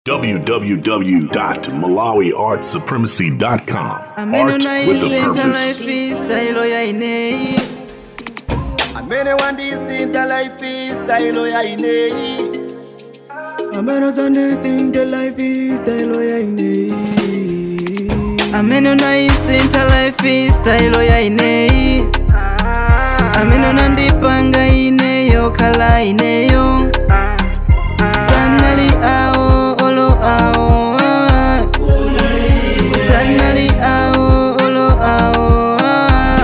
www.malawiartsupremacy.com. amene Art with a unayiletha purpose. life style yayineyi amene wandisinta life style yayineyi amene uzandisinta life style yayineyi amene unayisintha life style yayineyi amene unandipanga ineyo khala ineyo sanali awo olo awo ah. sanali awo olo awo ah.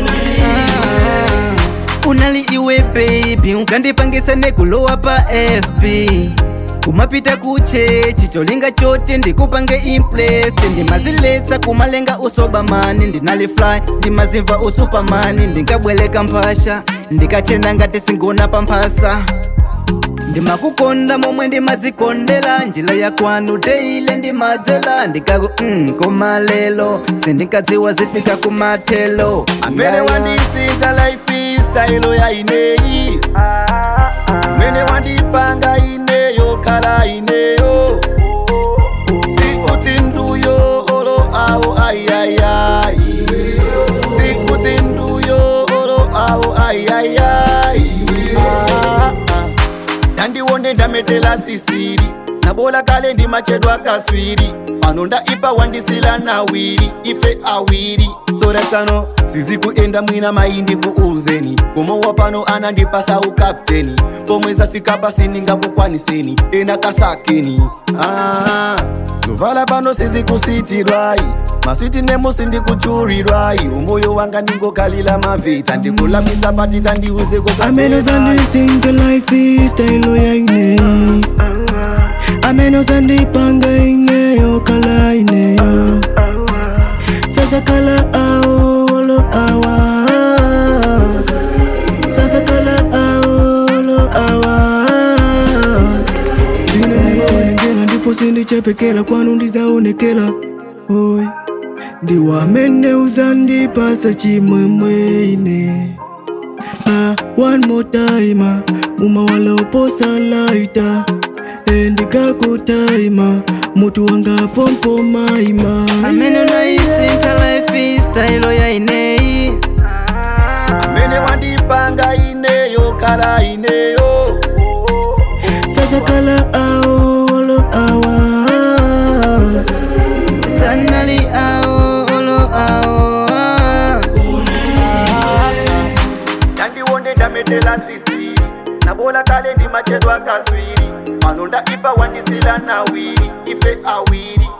Ah. unali iwe baby ukandipangisa nekulowa pa fb kumapita kuchechi cholinga chote ndikupange impresi ndimaziletsa kumalenga usobamani ndinali fly ndimazimva usupamani ndingabweleka mphasha ndikachena ngati singona pamphasa ndimakukonda momwe ndimadzikondela njira ya kwanu teile ndimadzela ndikaku mm, komalelo sindinkadziwa zifika kumathelo amene Yeah, yeah. wandisinta life style yayineyi amene wandipanga ineyo khala ineyo sikuti nduyo olo awo ayiyayayi sikuti nduyo olo awo ayiyayayi Ah, ah. ndandiwone ndametela sisiri nabola kale ndimachedwa kaswiri pano ndaipa wandisila nawiri ife awiri soratsano sizi kuenda mwina maindi kuuzeni kumowa pano anandipasa ukapteni pomwe zafika pasi ningakukwaniseni ena kasakeni ah, zovala pano sizi kusitirwai maswiti nemusi ndikuchurirwai umoyo wanga ndingokalila mavita ndikulambisa patita ndiuze amene uzandisinta life style yayineyi amene uzandipanga ineyo khala ineyo sasa khala awo olo awa sasa khala awo olo awa ine ndiwonengela ndipo sindichepekela kwanu ndizaonekela oy ndiwamene uzandipasa chimwemwe ine Ah, one more time ah, muma waloposa laita endikakutaima mutu wanga pompo maima amene unaisinta life style yaineyi amene wandipanga ineyo khala ineyo sasa kala aolo awa sanali aolo awa ndandiwonde ndametela sisiri nabola kale ndimachedwa kaswiri pano ndaipa wandisila nawiri ife awiri